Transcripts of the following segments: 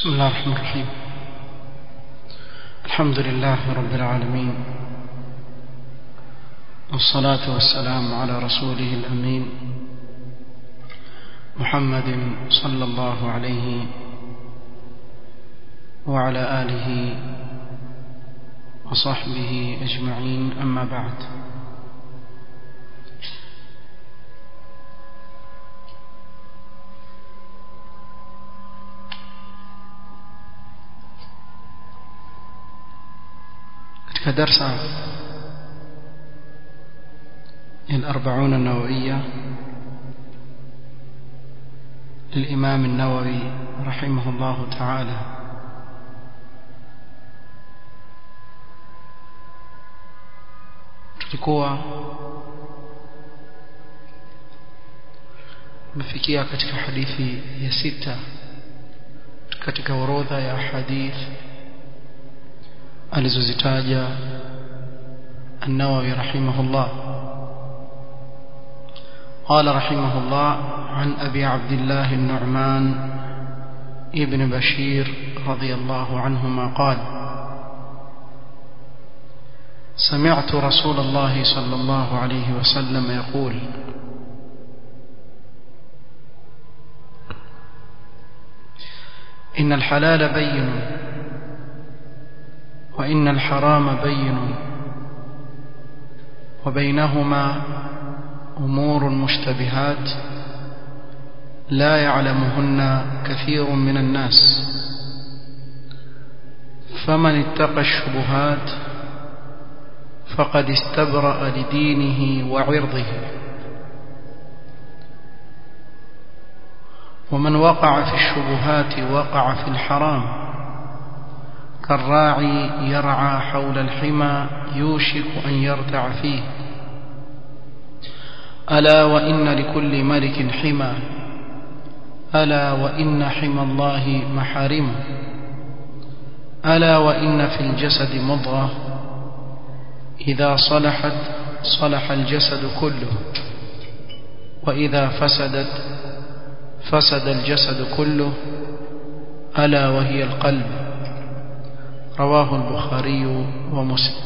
بسم الله الرحمن الرحيم الحمد لله رب العالمين والصلاة والسلام على رسوله الأمين محمد صلى الله عليه وعلى آله وصحبه أجمعين أما بعد katika darsa الأربعون النووية للإمام النووي رحمه الله تعالى tulikuwa tumefikia katika hadithi ya sita katika orodha ya hadithi alizozitaja النووي رحمه الله قال رحمه الله عن أبي عبد الله النعمان ابن بشير رضي الله عنهما قال سمعت رسول الله صلى الله عليه وسلم يقول إن الحلال بين وإن الحرام بين وبينهما أمور مشتبهات لا يعلمهن كثير من الناس فمن اتقى الشبهات فقد استبرأ لدينه وعرضه ومن وقع في الشبهات وقع في الحرام كالراعي يرعى حول الحمى يوشك أن يرتع فيه ألا وإن لكل ملك حمى ألا وإن حمى الله محارمه ألا وإن في الجسد مضغة إذا صلحت صلح الجسد كله وإذا فسدت فسد الجسد كله ألا وهي القلب رواه البخاري ومسلم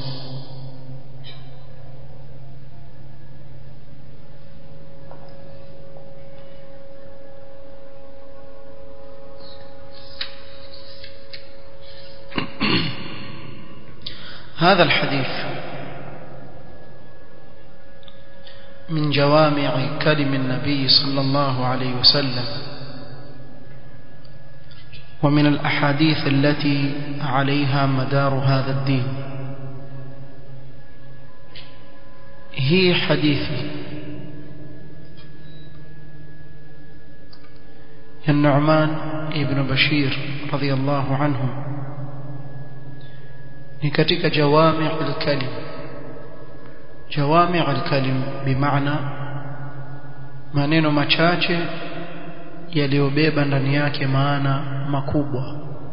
هذا الحديث من جوامع كلم النبي صلى الله عليه وسلم ومن الأحاديث التي عليها مدار هذا الدين هي حديثي النعمان ابن بشير رضي الله عنه ni katika jawami' al-kalim jawami' al-kalim bimaana maneno machache yaliyobeba ndani yake maana makubwa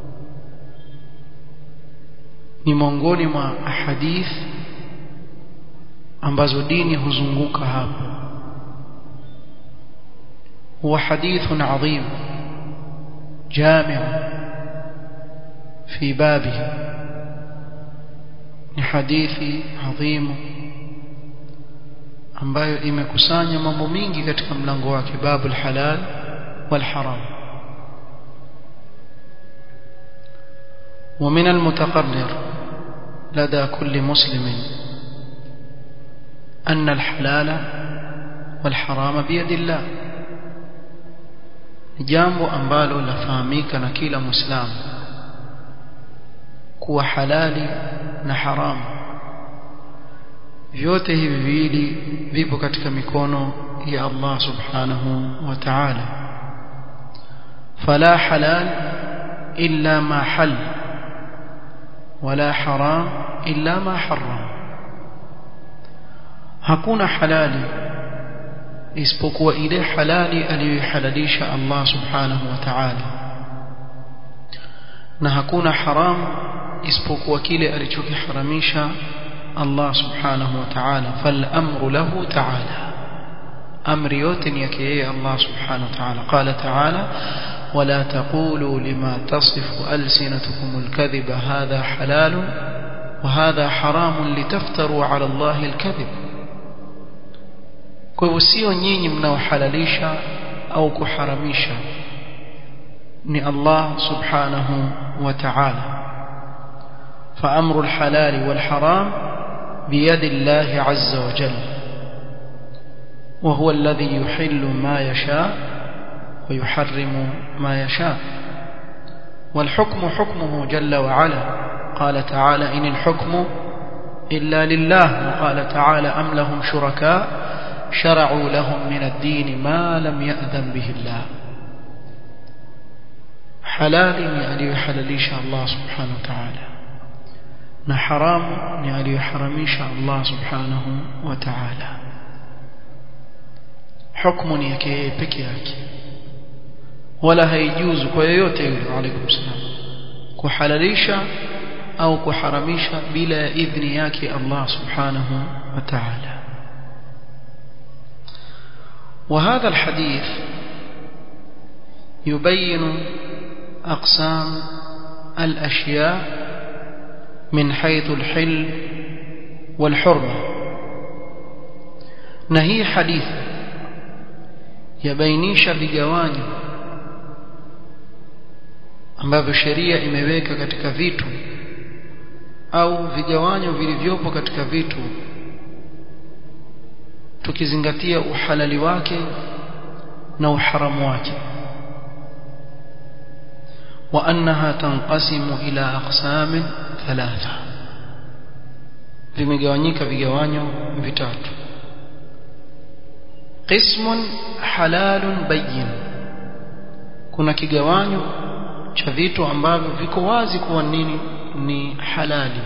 ni miongoni mwa ahadith ambazo dini huzunguka hapo huwa hadithun adhim jami' fi babihi ni hadithi adhimu ambayo imekusanya mambo mingi katika mlango wake babu halal wal haram ومن المتقرر لدى كل مسلم أن الحلال والحرام بيد الله jambo ambalo lafahamika na kila muislamu kuwa halali na haramu vyote hivi viwili vipo katika mikono ya Allah subhanahu wa ta'ala fala halal illa ma hal wala haram illa ma haram hakuna halali isipokuwa ile halali aliyohalalisha Allah subhanahu wa ta'ala na hakuna haramu isipokuwa kile alichokiharamisha Allah subhanahu wa ta'ala fal amru lahu ta'ala amri yote ni yake yeye Allah subhanahu wa ta'ala qala ta'ala ولا تقولوا لما تصف ألسنتكم الكذب هذا حلال وهذا حرام لتفتروا على الله الكذب kwa hivyo sio nyinyi mnaohalalisha au kuharamisha ni Allah subhanahu wa ta'ala فأمر الحلال والحرام بيد الله عز وجل وهو الذي يحل ما يشاء ويحرم ما يشاء والحكم حكمه جل وعلا قال تعالى إن الحكم إلا لله وقال تعالى أم لهم شركاء شرعوا لهم من الدين ما لم يأذن به الله حلال يعني يحلليش الله سبحانه وتعالى na haramu ni aliyoharamisha Allah subhanahu wa ta'ala hukumu ni yake yeye peke yake wala haijuzu kwa yoyote yule alaykum salam kuhalalisha au kuharamisha bila ya idhni yake Allah subhanahu wa ta'ala وهذا الحديث يبين أقسام الأشياء من حيث الحل والحرمة نهي حديث yabainisha vigawanyo ambavyo sheria imeweka katika vitu au vigawanyo vilivyopo katika vitu tukizingatia uhalali wake na uharamu wake wa annaha tanqasimu ila aqsamin thalatha vimegawanyika vigawanyo vitatu qismun halalun bayyin kuna kigawanyo cha vitu ambavyo viko wazi kuwa nini ni halali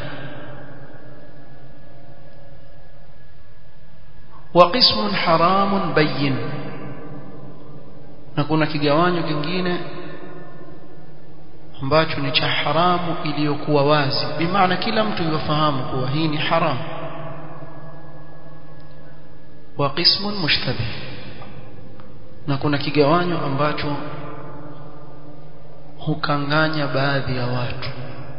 wa qismun haramun bayyin na kuna kigawanyo kingine ambacho ni cha haramu iliyokuwa wazi bimaana kila mtu yafahamu kuwa hii ni haramu wa qismun mushtabih na kuna kigawanyo ambacho hukanganya baadhi ya watu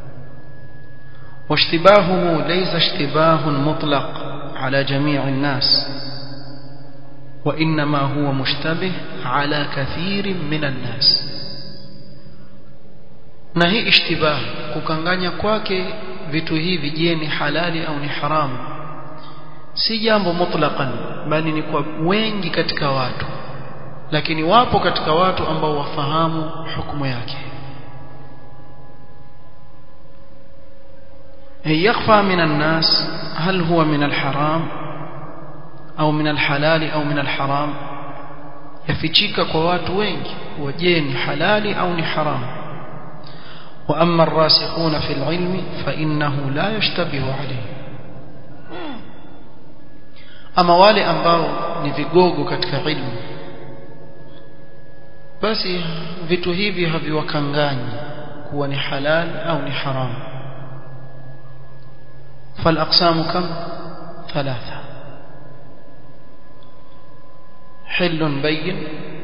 واشتباهه ليس اشتباه مطلق على جميع الناس وإنما هو مشتبه على كثير من الناس na hii ishtibah kukanganya kwake vitu hivi je ni halali au ni haramu si jambo mutlaqan bali ni kwa wengi katika watu lakini wapo katika watu ambao wafahamu hukumu yake يخفى من الناس هل هو من الحرام أو من الحلال أو من الحرام يفتشيك kwa watu wengi waje ni halali au ni haramu وأما الراسخون في العلم فإنه لا يشتبه عليه أما wale ambao ni vigogo katika ilmu basi vitu hivi haviwakanganyi kuwa ni halal au ni haram فالأقسام كم ثلاثة حل بين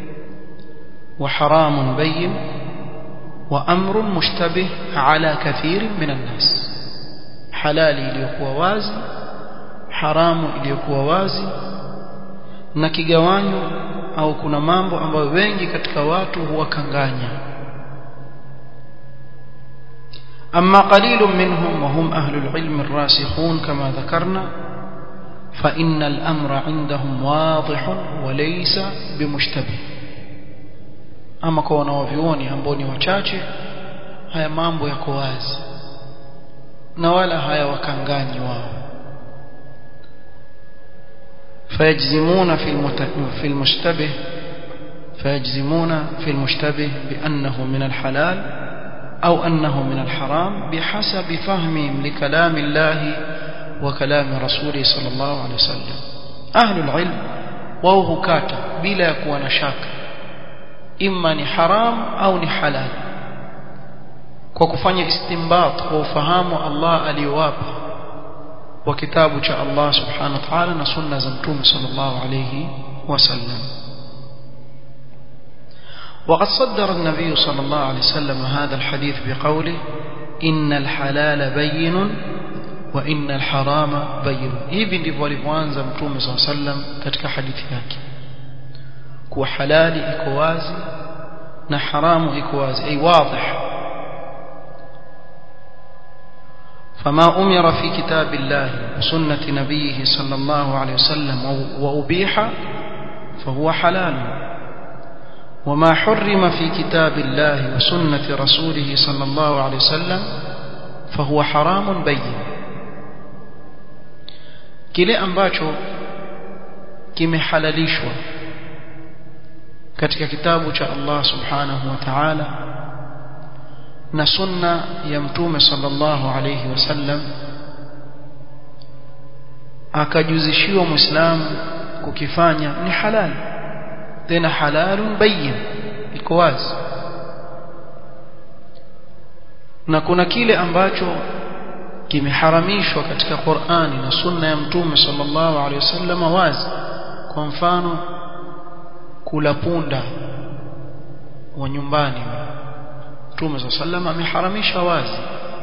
وحرام بين وأمر مشتبه على كثير من الناس حلال iliyokuwa wazi haramu iliyokuwa wazi na kigawanyo au kuna mambo ambayo wengi katika watu huwakanganya أما قليل منهم وهم أهل العلم الراسخون كما ذكرنا فإن الأمر عندهم واضح وليس بمشتبه ama kwa wanaovioni ambao ni wachache haya mambo yako wazi na wala hayawakanganyi wao فيجزمون في في المشتبه فيجزمون في المشتبه بأنه من الحلال أو أنه من الحرام بحسب فهمهم لكلام الله وكلام رسوله صلى الله عليه وسلم أهل العلم وهو كاتب بلا يكون شاكا imma ni haram au ni halal kwa kufanya istinbat kwa ufahamu Allah aliyowapa wa kitabu cha Allah subhanahu wa ta'ala na sunna za mtume sallallahu alayhi wasallam وقد صدر النبي صلى الله عليه وسلم هذا الحديث بقوله إن الحلال بين وإن الحرام بين hivi ndivyo alivyoanza mtume صلى الله عليه وسلم katika hadithi yake kuwa halali iko wazi na haramu iko wazi ay wadih فما أمر في كتاب الله وسنة نبيه صلى الله عليه وسلم وأبيح فهو حلال وما حرم في كتاب الله وسنة رسوله صلى الله عليه وسلم فهو حرام بين kile ambacho kimehalalishwa katika kitabu cha Allah subhanahu wa ta'ala na sunna ya mtume sallallahu alayhi wasallam akajuzishiwa muislamu kukifanya ni halali tena halalun bayyin iko wazi na kuna kile ambacho kimeharamishwa katika Qur'ani na sunna ya mtume sallallahu alaihi wasallam wazi kwa mfano kula punda wa nyumbani mtume sallallahu alaihi wasallam ameharamisha wazi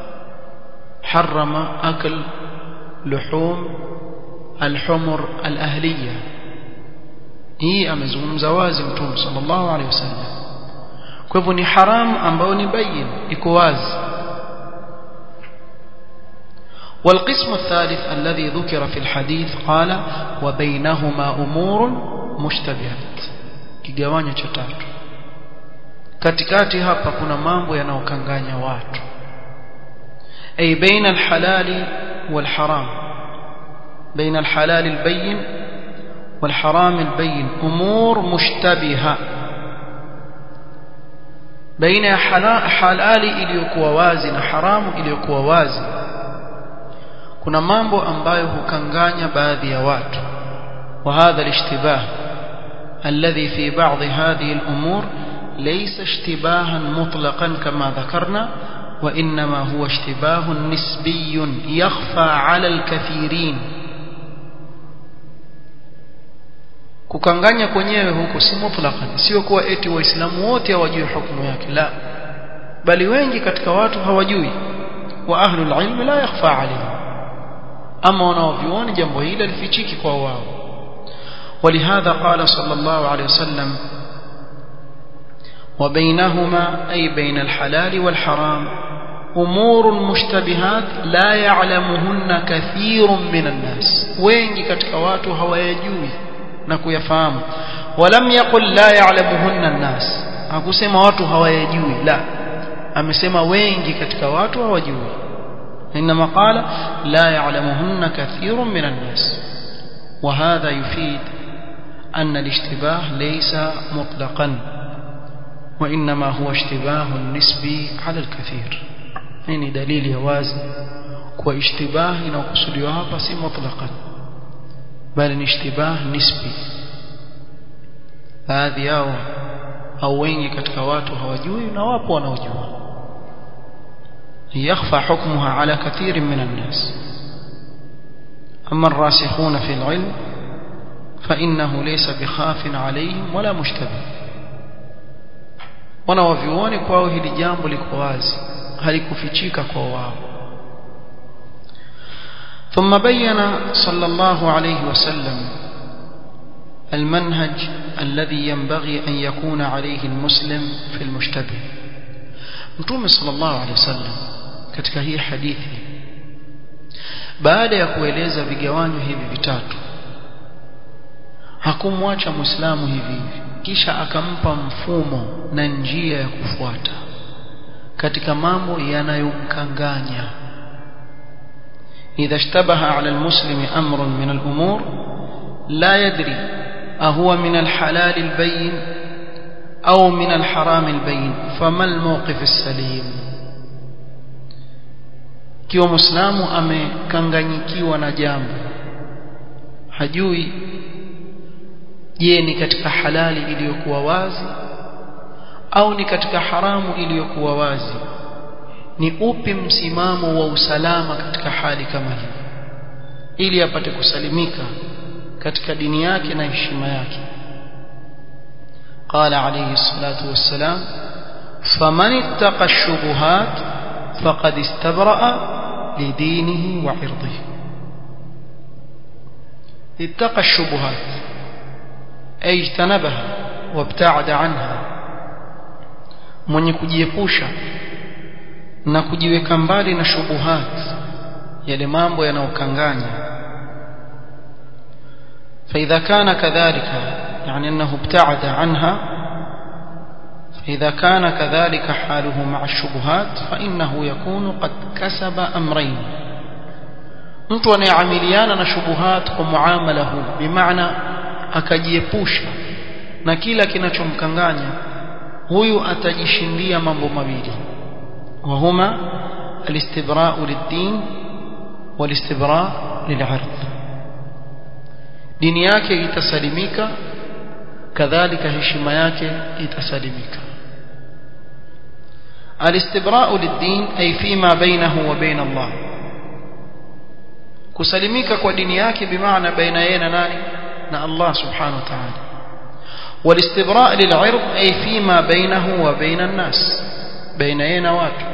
harama akl luhum alhumur alahliya hii amezungumza wazi mtume sallallahu alaihi wasallam kwa hivyo ni haramu ambayo ni bayin iko wazi والقسم الثالث الذي ذكر في الحديث قال وبينهما أمور مشتبهات kigawanyo cha tatu katikati hapa kuna mambo yanayokanganya watu ay baina alhalali walharam baina alhalali albayyin والحرام البين أمور مشتبهة بين حلال iliyokuwa wazi na haramu iliyokuwa wazi kuna mambo ambayo hukanganya baadhi ya watu وهذا الاشتباه الذي في بعض هذه الأمور ليس اشتباها مطلقا كما ذكرنا وإنما هو اشتباه نسبي يخفى على الكثيرين kukanganya kwenyewe huko si mutlaqan sio kuwa eti waislamu wote hawajui hukumu yake la bali wengi katika watu hawajui wa ahlul ilm la yakhfa alayhim ama wanaovioni jambo hili lifichiki kwa wao ولهذا قال صلى الله عليه وسلم وبينهما أي بين الحلال والحرام أمور مشتبهات لا يعلمهن كثير من الناس وين katika watu hawayajui na kuyafahamu walam yaqul la ya'lamuhunna an-nas hakusema watu hawayajui la amesema wengi katika watu hawajui inma qala la ya'lamuhunna kathirun min an-nas وهذا يفيد أن الاشتباه ليس مطلقا وإنما هو اشتباه نسبي على الكثير يعني دليل يوازي واشتباه نقصد hapa si مطلقا bali ni ishtibah nisbi baadhi yao au wengi katika watu hawajui na wapo wanaojua yakhfa hukmuha ala kathir min an-nas amma ar-rasikhuna fi al-ilm فإنه ليس بخاف عليهم ولا مشتبه wanawavyuoni kwao hili jambo liko wazi halikufichika kwa wao ثم بين صلى الله عليه وسلم المنهج الذي ينبغي أن يكون عليه المسلم في المشتبه متوم صلى الله عليه وسلم katika hii hadithi baada ya kueleza vigawanyo hivi vitatu hakumwacha muislamu hivi hivi kisha akampa mfumo na njia ya kufuata katika mambo yanayomkanganya إذا اشتبه على المسلم أمر من الأمور لا يدري أهو من الحلال البين أو من الحرام البين فما الموقف السليم kiwa muislamu amekanganyikiwa na jambo hajui je ni katika halali iliyokuwa wazi au ni katika haramu iliyokuwa wazi ni upi msimamo wa usalama katika hali kama hii ili apate kusalimika katika dini yake na heshima yake قال عليه الصلاة والسلام فمن اتقى الشبهات فقد استبرأ لدينه وعرضه اتقى الشبهات أي اجتنبها وابتعد عنها mwenye kujiepusha na kujiweka mbali na shubuhat yale mambo yanayokanganya فإذا كان كذلك يعني أنه ابتعد عنها فإذا كان كذلك حاله مع الشبهات فإنه يكون قد كسب أمرين mtu anayeamiliana na shubuhat kwa muamala huu bimaana akajiepusha na kila kinachomkanganya huyu atajishindia mambo mawili wahuma alistibra'u lid-din walistibra'u lil-'ird dini yake itasalimika kadhalika heshima yake itasalimika alistibra'u lid-din ay fima bainahu wa bain Allah kusalimika kwa dini yake bimaana baina yeye na nani na Allah subhanahu wa ta'ala والاستبراء للعرض أي فيما بينه وبين الناس بين أين وات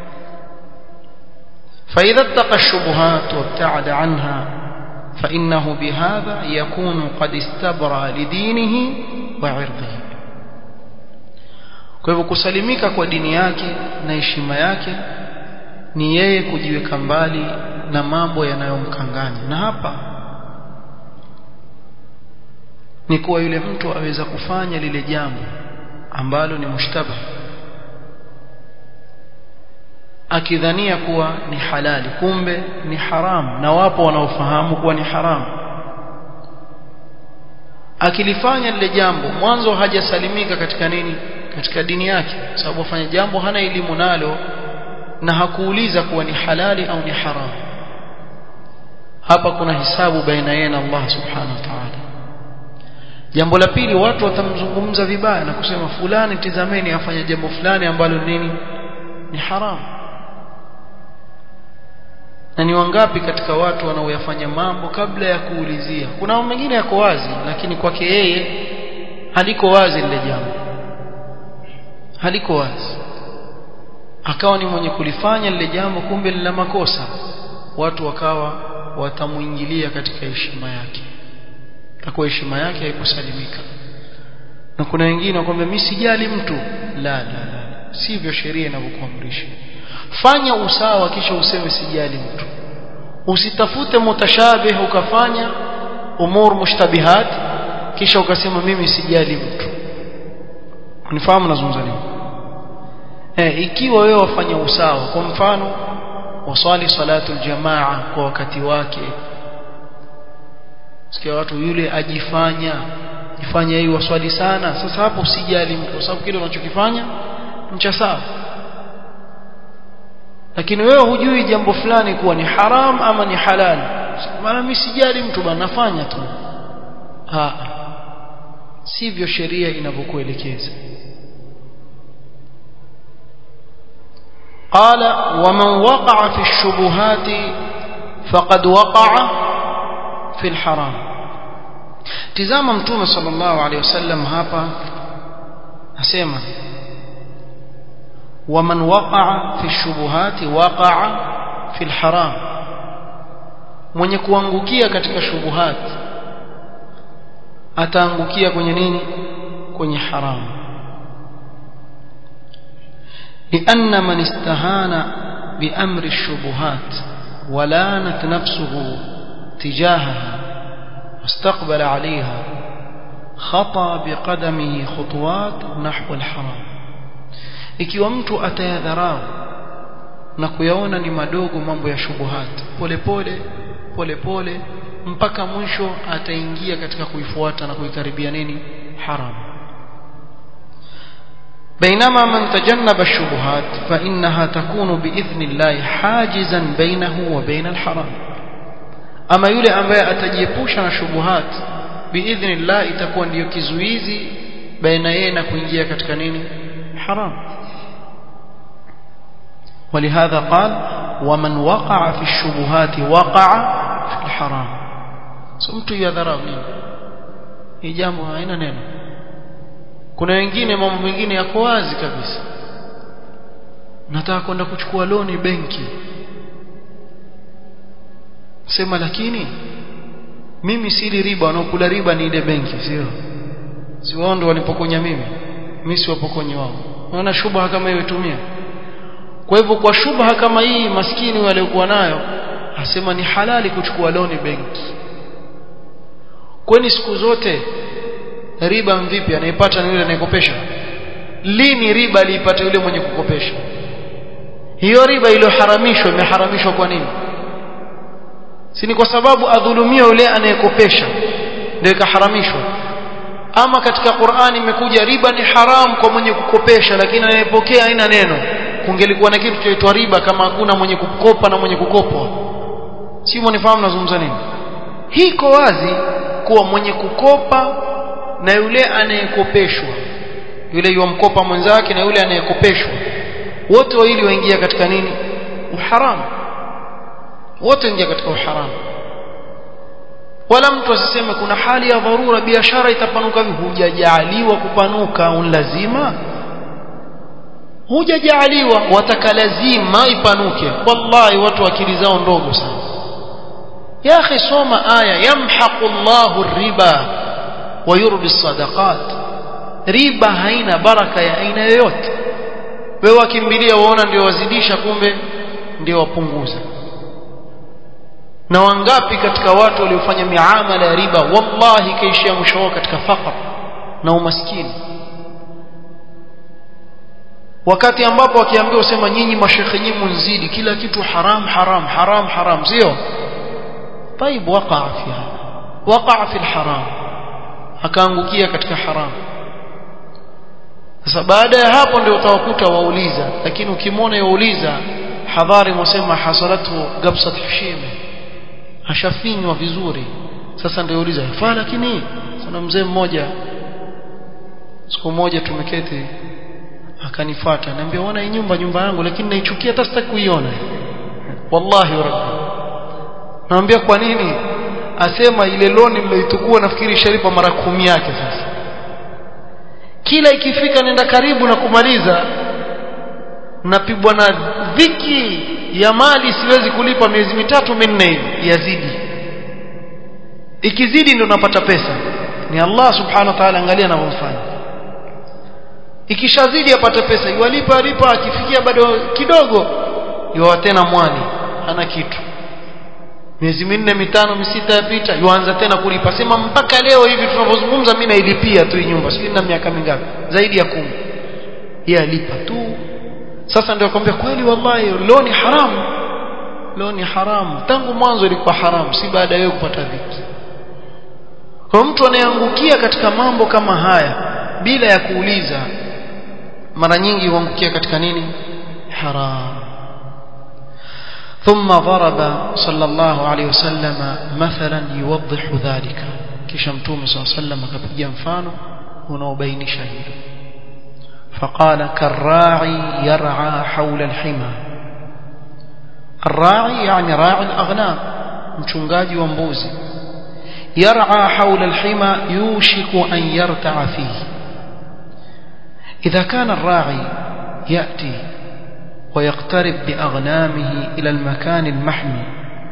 فإذا اتقى الشبهات وابتعد عنها فإنه بهذا يكون قد استبرى لدينه وعرضه kwa hivyo kusalimika kwa dini yake na heshima yake ni yeye kujiweka mbali na mambo yanayomkanganya na hapa ni kuwa yule mtu aweza kufanya lile jambo ambalo ni mushtaba akidhania kuwa ni halali kumbe ni haramu na wapo wanaofahamu kuwa ni haramu akilifanya lile jambo mwanzo hajasalimika katika nini katika dini yake sababu afanya jambo hana elimu nalo na hakuuliza kuwa ni halali au ni haramu hapa kuna hisabu baina yeye na Allah subhanahu wa ta'ala jambo la pili watu watamzungumza vibaya na kusema fulani tizameni afanya jambo fulani ambalo nini ni haramu na ni wangapi katika watu wanaoyafanya mambo kabla ya kuulizia kuna mambo mengine yako wazi lakini kwake yeye haliko wazi lile jambo haliko wazi akawa ni mwenye kulifanya lile jambo kumbe lina makosa watu wakawa watamuingilia katika heshima yake takuwa heshima yake haikusalimika na kuna wengine wakwambia mimi sijali mtu la la la sivyo sheria inavyokuamrisha fanya usawa kisha useme sijali mtu usitafute mutashabih ukafanya umur mushtabihat kisha ukasema mimi sijali mtu unifahamu nazungumza nini eh ikiwa wewe wafanya usawa kwa mfano waswali salatu aljamaa kwa wakati wake sikia watu yule ajifanya jifanya yeye waswali sana sasa hapo usijali mtu kwa sababu kile unachokifanya mcha sawa lakini wewe hujui jambo fulani kuwa ni haram ama ni halal maana mimi sijali mtu bana nafanya tu ha sivyo sheria inavyokuelekeza قال ومن وقع في الشبهات فقد وقع في الحرام تزام متوم صلى الله عليه وسلم hapa asema ومن وقع في الشبهات وقع في الحرام mwenye kuangukia katika shubuhat ataangukia kwenye nini kwenye haramu لأن من استهان بأمر الشبهات ولانت نفسه تجاهها واستقبل عليها خطى بقدمه خطوات نحو الحرام ikiwa mtu atayadharau na kuyaona ni madogo mambo ya shubuhat pole pole pole pole mpaka mwisho ataingia katika kuifuata na kuikaribia nini haram بينما من تجنب الشبهات فإنها تكون بإذن الله حاجزا بينه وبين الحرام أما يولي أمبايا أتجيبوشنا شبهات بإذن الله itakuwa ndio kizuizi baina yeye na kuingia katika nini haram ولهذا قال ومن وقع في الشبهات وقع في الحرام so mtu yadharau nini hii jambo haina neno kuna wengine mambo mengine yako wazi kabisa nataka kwenda kuchukua loni benki sema lakini mimi sili riba wanaokula riba ni ile benki sio si wao ndio walipokonya mimi mimi si wapokonyi wao unaona shubha kama hiyo itumia kwa hivyo kwa shubha kama hii maskini waliokuwa nayo asema ni halali kuchukua loni benki kwani siku zote riba vipi anaipata ni yule anayekopesha lini riba aliipata yule mwenye kukopesha hiyo riba iliyoharamishwa imeharamishwa kwa nini si ni kwa sababu adhulumia yule anayekopesha ndio ikaharamishwa ama katika Qur'ani imekuja riba ni haram kwa mwenye kukopesha lakini anayepokea haina neno kungelikuwa na kitu chaitwa riba kama hakuna mwenye kukopa na mwenye kukopwa si mnifahamu nazungumza nini hii iko wazi kuwa mwenye kukopa na yule anayekopeshwa yule yomkopa mwenzake na yule anayekopeshwa wote wawili waingia katika nini uharamu wote waingia katika uharamu wala mtu asiseme kuna hali ya dharura biashara itapanuka hujajaliwa kupanuka unlazima hujajaliwa wataka lazima ipanuke wallahi watu akili zao ndogo sana ya akhi soma aya yamhaqu Allahu riba wa yurbi sadaqat riba haina baraka ya aina yoyote wewe wakimbilia waona ndio wazidisha kumbe ndio wapunguza na wangapi katika watu waliofanya miamala ya riba wallahi kaishia mwisho wao katika fakr na umaskini wakati ambapo wakiambiwa usema nyinyi mashekhe nyinyi mnzidi kila kitu haram haram haram haram sio طيب وقع فيها وقع في الحرام akaangukia katika haram sasa baada ya hapo ndio utawakuta wauliza lakini ukimwona yauliza hadhari mwasema hasalatu gabsat hishime ashafinywa vizuri sasa ndio yauliza faa lakini kuna mzee mmoja siku moja tumeketi akanifuata niambia ona hii nyumba nyumba yangu lakini naichukia hata sitaki kuiona wallahi rabbi naambia kwa nini asema ile loni mlioitukua nafikiri sharipa mara kumi yake sasa kila ikifika nenda karibu na kumaliza napigwa na dhiki ya mali siwezi kulipa miezi mitatu minne hivi yazidi ikizidi ndio napata pesa ni Allah subhanahu wa ta'ala angalia anavyofanya ikishazidi apata pesa iwalipa alipa akifikia bado kidogo yuwa tena mwani hana kitu miezi minne mitano misita yapita yuanza tena kulipa sema mpaka leo hivi tunavyozungumza mimi nailipia tu nyumba sijui na miaka mingapi zaidi ya kumi yeye alipa tu sasa ndio akwambia kweli wallahi leo ni haramu leo ni haramu tangu mwanzo ilikuwa haramu si baada ya kupata dhiki kwa mtu anayeangukia katika mambo kama haya bila ya kuuliza mara nyingi huangukia katika nini haram ثم ضرب صلى الله عليه وسلم مثلا يوضح ذلك kisha mtume صلى الله عليه وسلم akapiga mfano unaobainisha hilo فقال كالراعي يرعى حول الحمى الراعي يعني راعي الأغنام mchungaji wa mbuzi يرعى حول الحمى يوشك أن يرتع فيه إذا كان الراعي يأتي ويقترب بأغنامه إلى المكان المحمي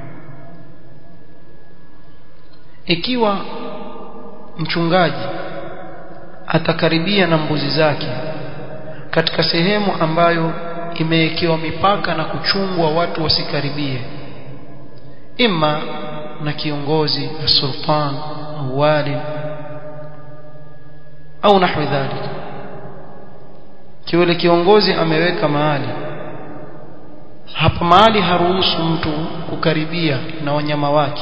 ikiwa mchungaji atakaribia na mbuzi zake katika sehemu ambayo imewekewa mipaka na kuchungwa watu wasikaribie imma na kiongozi sultan au wali au nahwi dhalika kiwele kiongozi ameweka mahali hapa mahali haruhusu mtu kukaribia na wanyama wake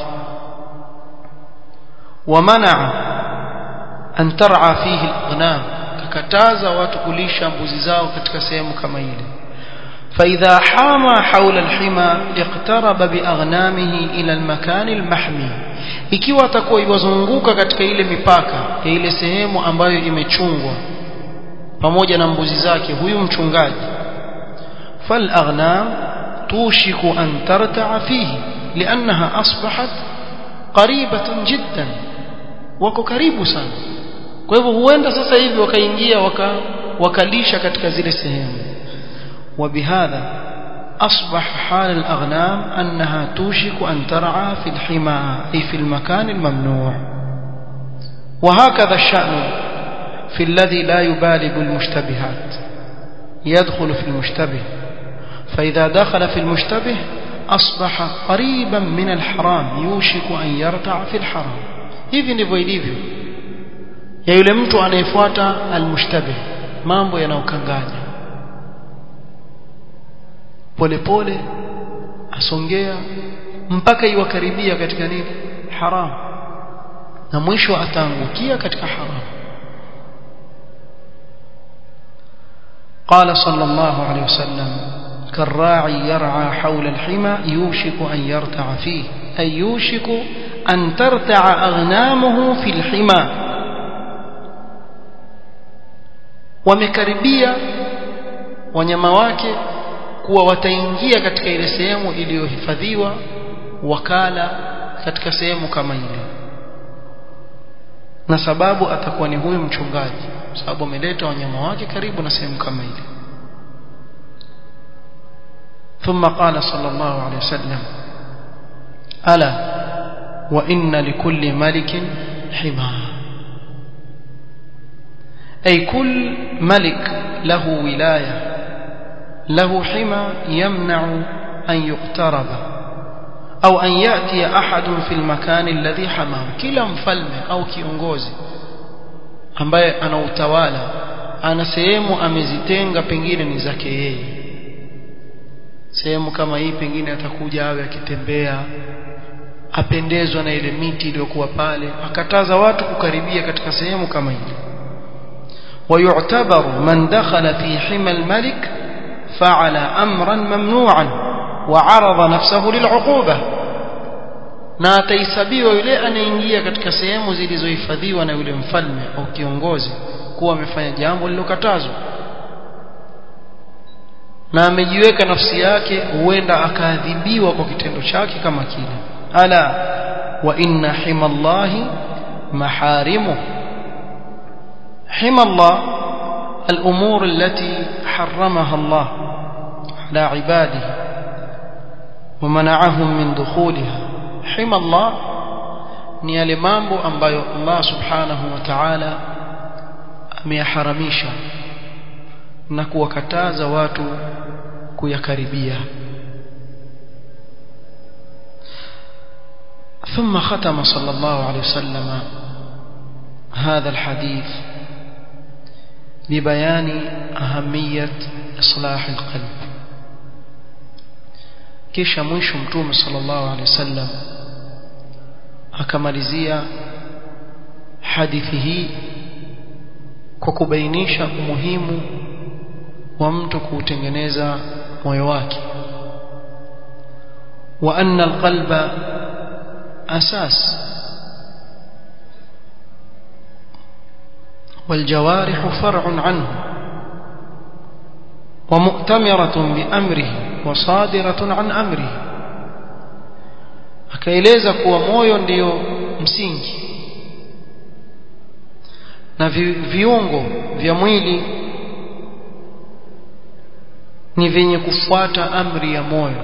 wamanaa an tar'a fihi al-ghanam kakataza watu kulisha mbuzi zao katika sehemu kama ile فإذا حام حول الحمى اقترب بأغنامه إلى المكان المحمي ikiwa atakuwa iwazunguka katika ile mipaka ya ile sehemu ambayo imechungwa pamoja na mbuzi zake huyu mchungaji فالأغنام توشك أن ترتع فيه لأنها أصبحت قريبة جدا وكو كريب sana kwa hivyo huenda sasa hivi wakaingia waka, wakalisha katika zile sehemu وبهذا أصبح حال الأغنام أنها توشك أن ترعى في الحمى أي في المكان الممنوع وهكذا الشأن في الذي لا يبالي بالمشتبهات يدخل في المشتبه فإذا دخل في المشتبه أصبح قريبا من الحرام يوشك أن يرتع في الحرام hivi ndivyo ilivyo ya yule mtu anayefuata almushtabih mambo yanayokanganya polepole asongea mpaka iwakaribia katika nini haram na mwisho ataangukia katika haram قال صلى الله عليه وسلم كالراعي يرعى حول الحمى يوشك أن يرتع فيه أي يوشك أن ترتع أغنامه في الحمى wamekaribia wanyama wake kuwa wataingia katika ile sehemu iliyohifadhiwa wakala katika sehemu kama ile na sababu atakuwa ni huyu mchungaji sababu ameleta wanyama wake karibu na sehemu kama ile ثم قال صلى الله عليه وسلم ألا وإن لكل ملك حمى أي كل ملك له ولاية له حمى يمنع أن يقترب أو أن يأتي أحد في المكان الذي حماه كلا مفلمة أو kiongozi ambaye ana utawala ana sehemu amezitenga pengine ni zake yeye sehemu kama hii pengine atakuja awe akitembea apendezwa na ile miti iliyokuwa pale akataza watu kukaribia katika sehemu kama ile ويعتبر من دخل في حمى الملك فعل أمرا ممنوعا وعرض نفسه للعقوبة na atahesabiwa yule anaingia katika sehemu zilizohifadhiwa na yule mfalme au kiongozi kuwa amefanya jambo lilokatazwa na amejiweka nafsi yake huenda akaadhibiwa kwa kitendo chake kama kile ala wa inna himallahi maharimu himallah الأمور التي حرمها الله على عباده ومنعهم من دخولها حمى الله ni yale mambo ambayo Allah subhanahu wa ta'ala ameyaharamisha na kuwakataza watu kuyakaribia ثم ختم صلى الله عليه وسلم هذا الحديث ببيان أهمية إصلاح القلب kisha mwisho mtume sallallahu alaihi wasallam akamalizia hadithi hii kwa kubainisha umuhimu wa mtu kuutengeneza moyo wake wa anna alqalba asas والجوارح فرع عنه ومؤتمرة بأمره وصادرة عن أمره akaeleza kuwa moyo ndiyo msingi na vi, viungo vya mwili ni vyenye kufuata amri ya moyo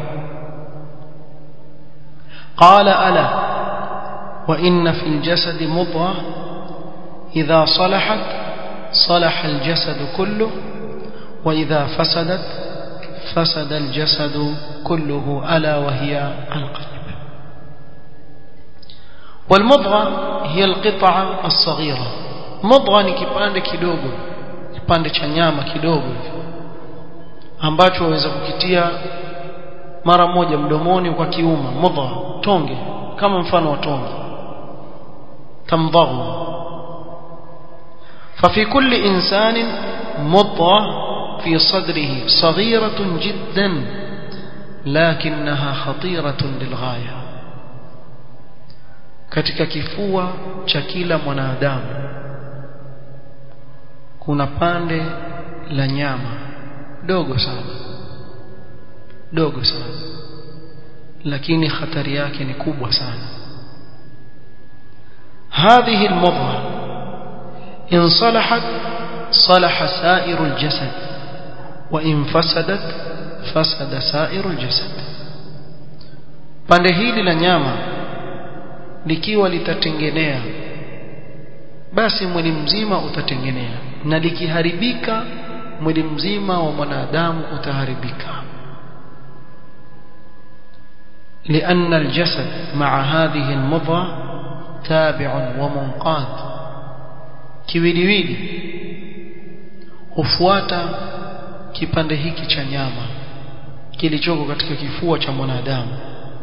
qala ala wa inna fil jasadi mudghah إذا صلحت صلح الجسد كله وإذا فسدت فسد الجسد كله ألا وهي القلب والمضغة هي القطعة الصغيرة مضغة ni kipande kidogo kipande cha nyama kidogo ambacho waweza kukitia mara moja mdomoni kwa kiuma mudha tonge kama mfano wa tonge tamdhahu ففي كل إنسان مضغة في صدره صغيرة جدا لكنها خطيرة للغاية katika kifua cha kila mwanadamu kuna pande la nyama dogo sana dogo sana lakini hatari yake ni kubwa sana hadhihi almudghah in salahat salaha sairu aljasad wa in fasadat fasada sairu aljasad pande hili la nyama likiwa litatengenea basi mwili mzima utatengenea na likiharibika mwili mzima wa mwanadamu utaharibika لأن الجسد مع هذه المضغة تابع ومنقاد kiwiliwili hufuata kipande hiki cha nyama kilichoko katika kifua cha mwanadamu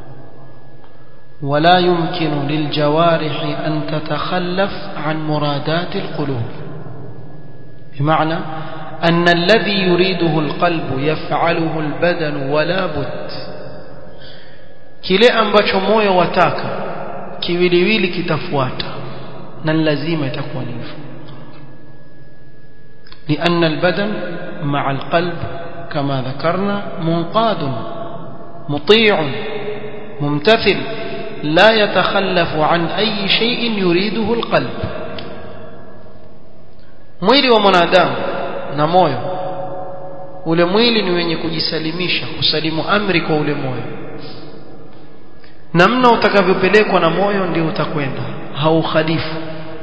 ولا يمكن للجوارح أن تتخلف عن مرادات القلوب بمعنى أن الذي يريده القلب يفعله البدن ولا بد kile ambacho moyo wataka kiwiliwili kitafuata na lazima itakuwa ni hivyo لأن البدن مع القلب كما ذكرنا منقاد مطيع ممتثل لا يتخلف عن أي شيء يريده القلب mwili wa mwanadamu na moyo ule mwili ni wenye kujisalimisha kusalimu amri kwa ule moyo namna utakavyopelekwa na moyo ndio utakwenda haukhalifu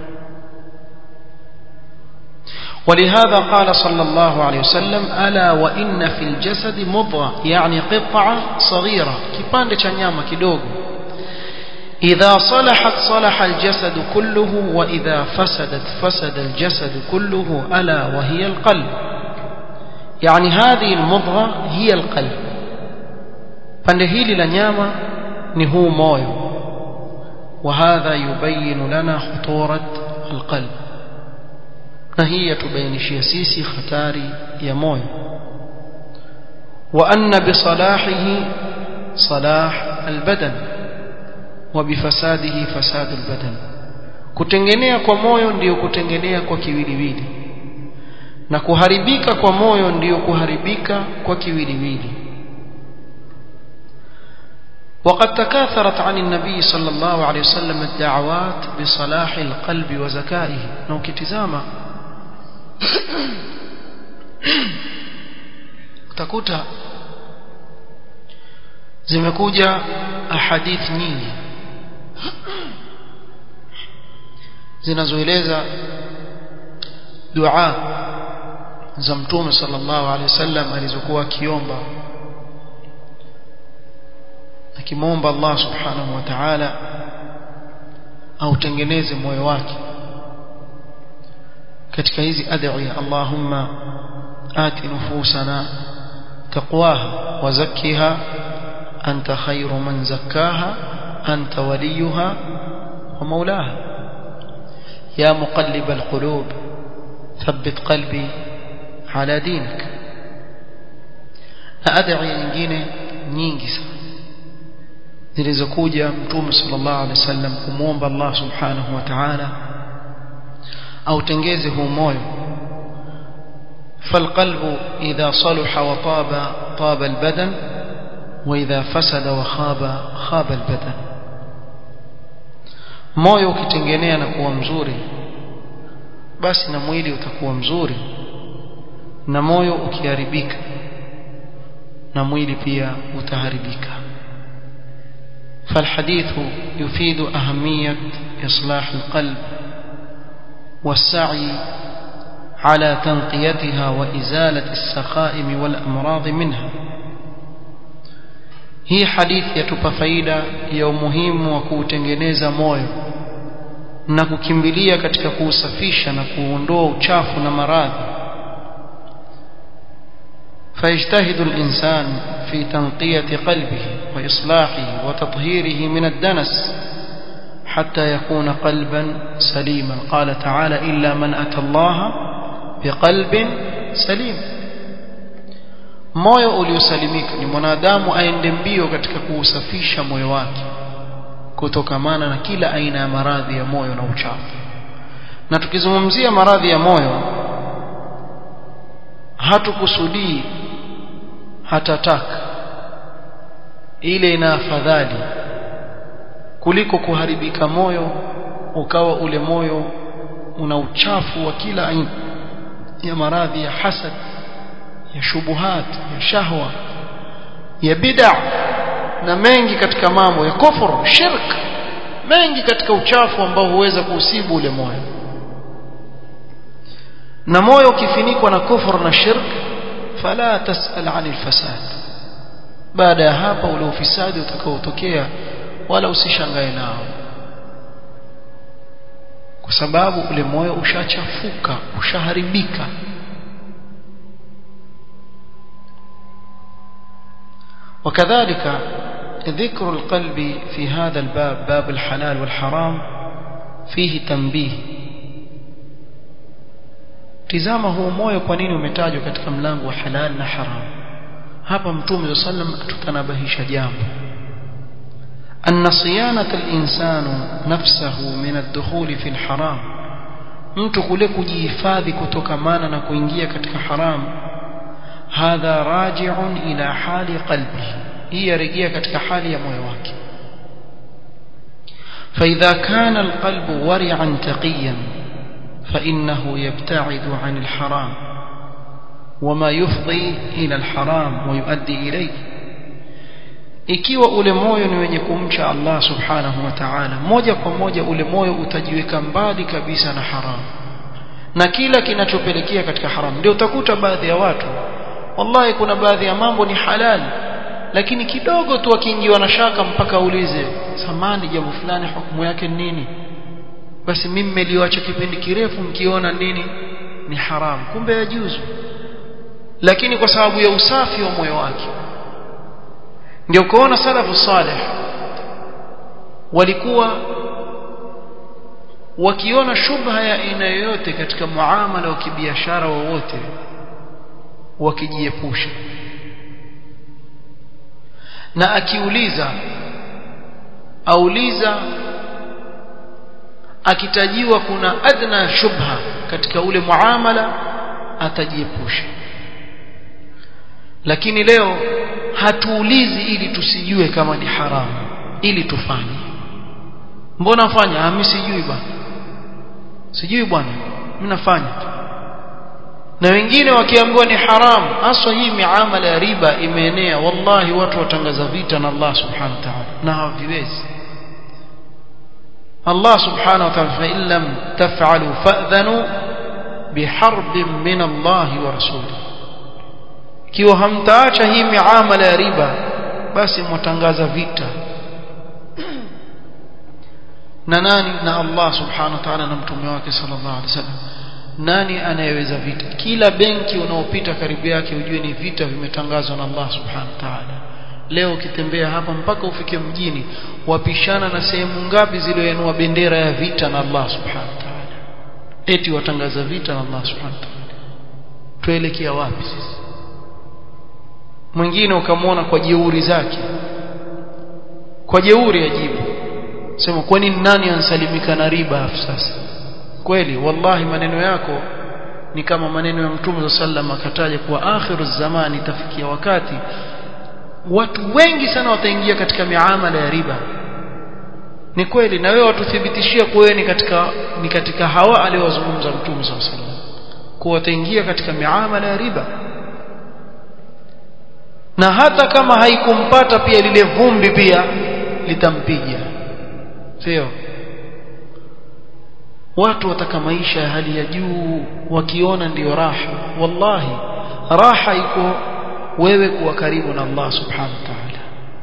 ولهذا قال صلى الله عليه وسلم ألا وإن في الجسد مضغة يعني قطعة صغيرة كيباند چanyama kidogo إذا صلحت صلح الجسد كله وإذا فسدت فسد الجسد كله ألا وهي القلب يعني هذه المضغة هي القلب pande hili la nyama ni huu moyo وهذا يبين لنا خطورة القلب na hii yatubainishia sisi hatari ya moyo wa anna bisalahihi salah albadan wa bifasadihi fasad albadan kutengenea kwa moyo ndiyo kutengenea kwa kiwiliwili na kuharibika kwa moyo ndiyo kuharibika kwa kiwiliwili وقد تكاثرت عن النبي صلى الله عليه وسلم الدعوات بصلاح القلب وزكائه نو كتزاما utakuta zimekuja ahadith nyingi zinazoeleza dua za mtume sallallahu alaihi wasallam alizokuwa akiomba akimwomba Allah subhanahu wa ta'ala autengeneze moyo wake katika hizi adhiya Allahumma ati nufusana taqwaha wa zakkiha anta khayru man zakkaha anta waliyuha wa mawlaha ya muqallib alqulub thabbit qalbi ala dinik na adhiya nyingine nyingi sana zilizokuja mtume sallallahu alaihi wasallam kumwomba Allah subhanahu wa ta'ala autengeze huu moyo فالقلب إذا صلح وطاب طاب البدن وإذا فسد وخاب خاب البدن moyo ukitengenea na kuwa mzuri basi na mwili utakuwa mzuri na moyo ukiharibika na mwili pia utaharibika فالحديث يفيد أهمية إصلاح القلب والسعي على تنقيتها وإزالة السقائم والأمراض منها hii hadithi yatupa faida ya umuhimu wa kuutengeneza moyo na kukimbilia katika kuusafisha na kuondoa uchafu na maradhi فيجتهد الإنسان في تنقية قلبه وإصلاحه وتطهيره من الدنس حتى يكون قلبا سليما قال تعالى إلا من أتى الله بقلب سليم moyo uliosalimika ni mwanadamu aende mbio katika kuusafisha moyo wake kutokamana na kila aina ya maradhi ya moyo na uchafu na tukizungumzia maradhi ya moyo hatukusudii hatataka ile ina afadhali kuliko kuharibika moyo ukawa ule moyo una uchafu wa kila aina ya maradhi ya hasad ya shubuhat ya shahwa ya bid'a na mengi katika mambo ya kufur shirk mengi katika uchafu ambao huweza kuusibu ule moyo na moyo ukifinikwa na kufur na shirk fala tasal anil fasad baada ya hapa ule ufisadi utakaotokea wala usishangae nao kwa sababu ule moyo ushachafuka ushaharibika وكذلك ذكر القلب في هذا الباب باب الحلال والحرام فيه تنبيه tizama huu moyo kwa nini umetajwa katika mlango wa halal na haram hapa mtume sallam tutanabahisha jambo أن صيانة الإنسان نفسه من الدخول في الحرام mtu kule kujihifadhi kutokamana na kuingia katika haram hadha raji'un ila hali qalbihi hii yarejea katika hali ya moyo wake فإذا كان القلب ورعا تقيا فإنه يبتعد عن الحرام وما يفضي إلى الحرام ويؤدي إليه ikiwa ule moyo ni wenye kumcha Allah subhanahu wa ta'ala moja kwa moja ule moyo utajiweka mbali kabisa na haramu na kila kinachopelekea katika haramu ndio utakuta baadhi ya watu wallahi kuna baadhi ya mambo ni halali lakini kidogo tu akiingiwa na shaka mpaka aulize samani jambo fulani hukumu yake nini basi mimi nimeliacha kipindi kirefu mkiona nini ni haramu kumbe yajuzu lakini kwa sababu ya usafi wa moyo wake ndio kuona salafu salih walikuwa wakiona shubha ya aina yoyote katika muamala wa kibiashara wowote wakijiepusha na akiuliza auliza akitajiwa kuna adna shubha katika ule muamala atajiepusha lakini leo hatuulizi ili tusijue kama ni haramu ili tufanye mbona afanya ah mimi sijui bwana sijui bwana mimi nafanya na wengine wakiambiwa ni haramu haswa hii miamala ya riba imeenea wallahi watu watangaza vita na Allah subhanahu wa ta'ala na haviwezi Allah subhanahu wa ta'ala fa in lam taf'alu fa'dhanu biharbin min Allah wa rasulihi kiwa hamtaacha hii miamala ya riba basi mwatangaza vita na nani na Allah subhanahu wa ta'ala na mtume wake sallallahu alaihi wasallam nani anayeweza vita kila benki unaopita karibu yake ujue ni vita vimetangazwa na Allah subhanahu wa ta'ala leo ukitembea hapa mpaka ufike mjini wapishana na sehemu ngapi zilizoenua bendera ya vita na Allah subhanahu wa ta'ala eti watangaza vita na Allah subhanahu wa ta'ala tuelekea wapi sisi mwingine ukamwona kwa jeuri zake kwa jeuri ajibu sema kwani nani ansalimika na riba sasa kweli wallahi maneno yako ni kama maneno ya mtume sallam akataja kuwa akhiru zamani itafikia wakati watu wengi sana wataingia katika miamala ya riba ni kweli na wewe watuthibitishia kuwa wewe ni katika ni katika hawa aliowazungumza mtume sallam kuwa wataingia katika miamala ya riba na hata kama haikumpata pia lile vumbi pia litampiga sio watu wataka maisha ya hali ya juu wakiona ndiyo raha wallahi raha iko wewe kuwa karibu na Allah subhanahu wa ta'ala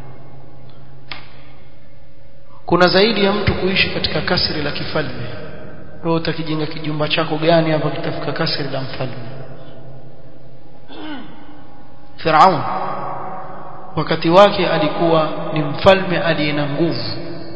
kuna zaidi ya mtu kuishi katika kasri la kifalme wewe utakijenga kijumba chako gani hapa kitafika kasri la mfalme Firaun wakati wake alikuwa ni mfalme aliye na nguvu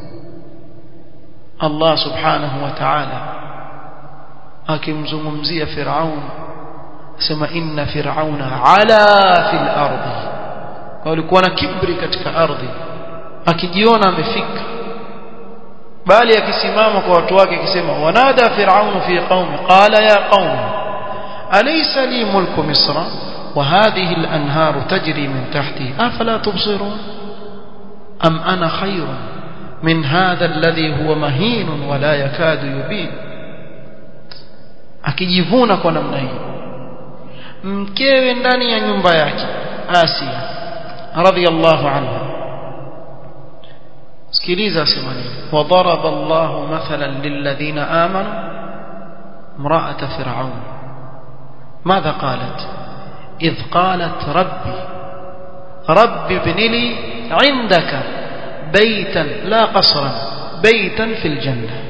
Allah subhanahu wa ta'ala akimzungumzia Firaun sema inna fir'auna ala fil ardi walikuwa na kibri katika ardhi akijiona amefika bali akisimama kwa watu wake akisema wanada fir'aun fi qaumi qala ya qaumi alaysa li mulku misra وهذه الأنهار تجري من تحتي أفلا تبصرون أم أنا خير من هذا الذي هو مهين ولا يكاد يبين akijivuna kwa namna hii mkewe ndani ya nyumba yake Asia radhiyallahu anha sikiliza sema nini wadaraba Allah mathalan lilladhina amanu امرأة فرعون ماذا قالت إذ قالت ربي رب ابن لي عندك بيتا لا قصرا بيتا في الجنة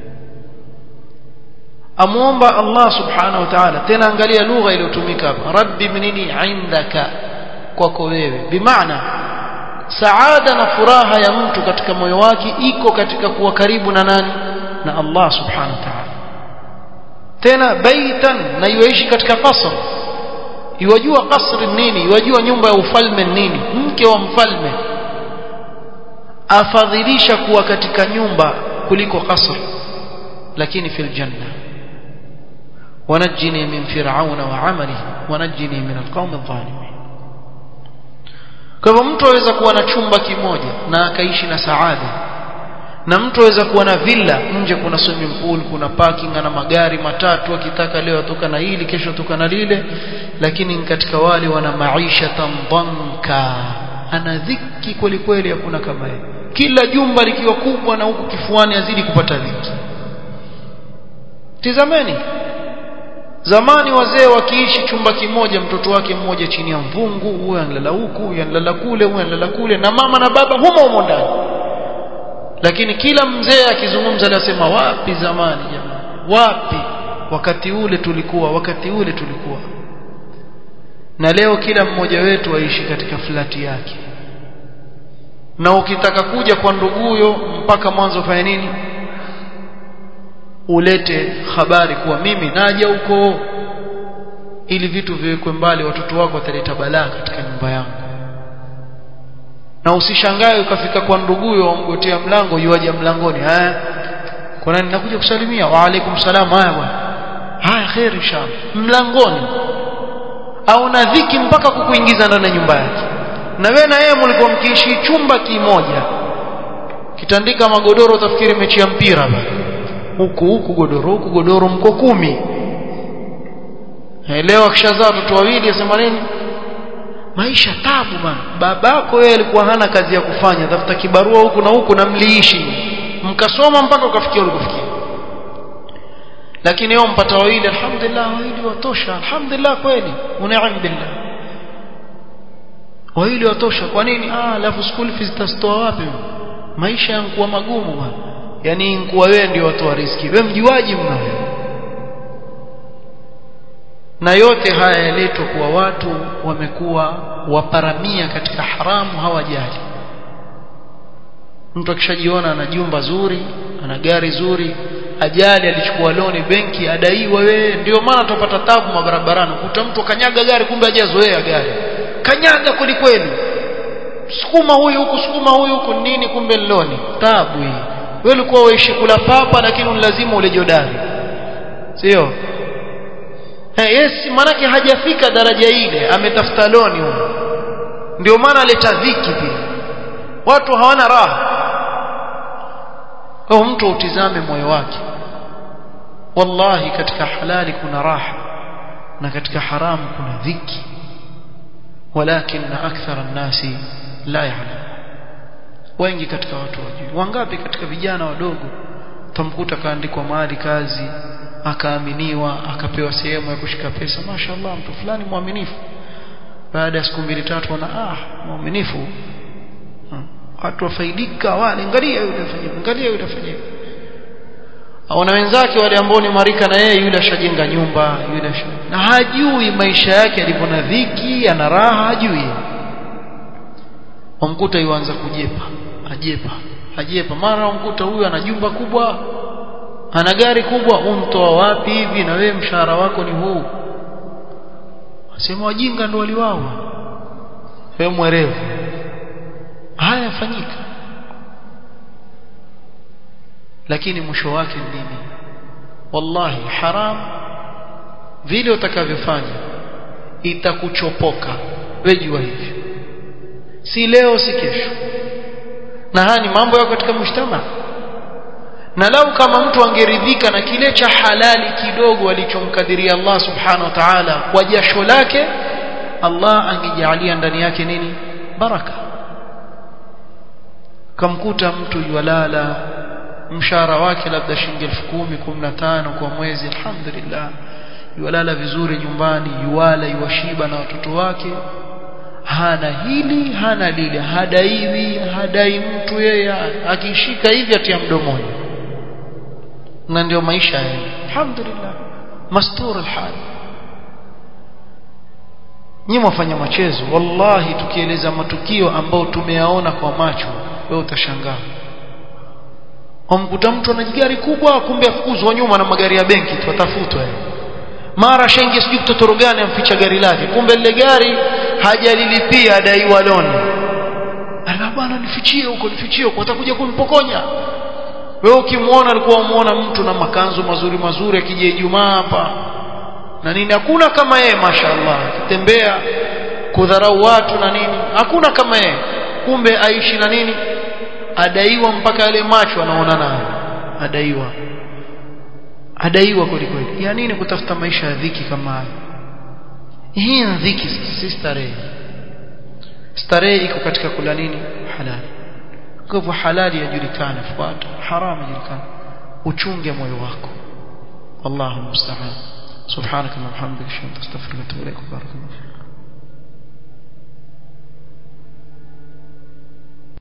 amuomba Allah subhanahu wa ta'ala tena angalia lugha iliyotumika hapa rabbi ibnini indaka kwako wewe bimaana saada na furaha ya mtu katika moyo wake iko katika kuwa karibu na nani na Allah subhanahu wa ta'ala tena baitan na yuishi katika kasr iwajua kasri nini iwajua nyumba ya ufalme nini mke wa mfalme afadhilisha kuwa katika nyumba kuliko kasr lakini fil janna ونجني من فرعون وعمله ونجني من القوم الظالمين kwa hivyo mtu aweza kuwa na chumba kimoja na akaishi na saada na mtu aweza kuwa na villa nje kuna swimming pool kuna parking na magari matatu akitaka leo atoka na hili kesho atoka na lile lakini katika wale wana maisha tambanka ana dhiki kweli kweli hakuna kama yeye kila jumba likiwa kubwa na huku kifuani azidi kupata dhiki tizameni zamani wazee wakiishi chumba kimoja mtoto wake mmoja chini ya mvungu huyo analala huku huyo analala kule huyo analala kule na mama na baba humo humo ndani lakini kila mzee akizungumza anasema wapi zamani jamani wapi wakati ule tulikuwa wakati ule tulikuwa na leo kila mmoja wetu aishi katika flati yake na ukitaka kuja kwa nduguyo mpaka mwanzo fanya nini ulete habari kuwa mimi naja huko ili vitu viwekwe mbali watoto wako wataleta balaa katika nyumba yangu na usishangae ukafika kwa nduguyo wamgotea mlango yuaje mlangoni haya kwa nani nakuja kusalimia wa alaikum salam haya bwana haya khair inshallah mlangoni au na dhiki mpaka kukuingiza ndani ya nyumba yake na wewe na yeye mlikuwa mkiishi chumba kimoja kitandika magodoro utafikiri mechi ya mpira bwana huku huku godoro huku godoro mko kumi leo akishazaa watoto wawili asema nini maisha tabu bana babako yeye alikuwa hana kazi ya kufanya tafuta kibarua huku na huku na mliishi mkasoma mpaka ukafikia ulikofikia lakini leo mpata wawili alhamdulillah wawili watosha alhamdulillah kweli unaim billah wawili watosha kwa nini ah alafu school fees tastoa wapi maisha yankuwa magumu bwana yani nkuwa wewe ndio watoa riski wewe mjuaji mna na yote haya yaletwa kuwa watu wamekuwa waparamia katika haramu hawajali mtu akishajiona ana jumba zuri ana gari zuri ajali alichukua loni benki adaiwa wewe ndio maana tupata tabu mabarabarani kuta mtu kanyaga gari kumbe hajazoea gari kanyaga kweli kweli sukuma huyu huku sukuma huyu huku nini kumbe loni tabu hii wewe ulikuwa waishi kula papa lakini lazima ule jodari sio eh yes manake hajafika daraja ile ametafuta loni huyo ndio maana aleta dhiki pia watu hawana raha kwa mtu utizame moyo wake wallahi katika halali kuna raha na katika haramu kuna dhiki walakin akthara an-nasi la ya'lam wengi katika watu wajui wangapi katika vijana wadogo tamkuta kaandikwa mahali kazi akaaminiwa akapewa sehemu ya kushika pesa mashaallah mtu fulani mwaminifu baada ya siku mbili tatu wana ah mwaminifu watu wafaidika wale angalia yule afanyia angalia yule afanyia aona wenzake wale ambao ni marika na yeye yule ashajenga nyumba yule na hajui maisha yake alivyo na dhiki ana raha hajui wamkuta yuanza kujepa ajepa ajepa mara wamkuta huyu ana jumba kubwa ana gari kubwa umtoa wapi hivi na wewe mshahara wako ni huu asema wajinga ndio waliwao wewe mwerevu haya yafanyika lakini mwisho wake ni nini wallahi haram vile utakavyofanya itakuchopoka wewe jua hivyo si leo si kesho na haya ni mambo yako katika mshtama na lau kama mtu angeridhika na kile cha halali kidogo alichomkadiria Allah subhanahu wa ta'ala kwa jasho lake Allah angejalia ndani yake nini baraka kamkuta mtu yualala mshahara wake labda shilingi 10,000 15 kwa mwezi alhamdulillah yualala vizuri nyumbani yuala yuwashiba na watoto wake hana hili hana lile hadaiwi hadai mtu yeye akishika hivi atia mdomoni na ndio maisha yake alhamdulillah mastur alhal nyinyi wafanya machezo wallahi tukieleza matukio ambao tumeyaona kwa macho wewe utashangaa umkuta mtu ana gari kubwa kumbe afukuzwa nyuma na magari ya benki tutafutwa mara shengi sijui mtotoro gani amficha gari lake kumbe lile gari hajalilipia adaiwa loni ana bwana nifichie huko nifichie huko atakuja kunipokonya wewe ukimwona alikuwa umuona mtu na makanzu mazuri mazuri akija Ijumaa hapa na nini hakuna kama yeye mashaallah akitembea kudharau watu na nini hakuna kama yeye kumbe aishi na nini adaiwa mpaka yale macho anaona nayo adaiwa adaiwa kweli kweli ya nini kutafuta maisha ya dhiki kama haya hii ni dhiki si starehe starehe iko katika kula nini halali kwa hivyo halali yajulikane fuata haramu yajulikane uchunge moyo wako wallahu musta'an subhanaka wa bihamdika ashhadu an la ilaha illa anta astaghfiruka wa atubu ilaik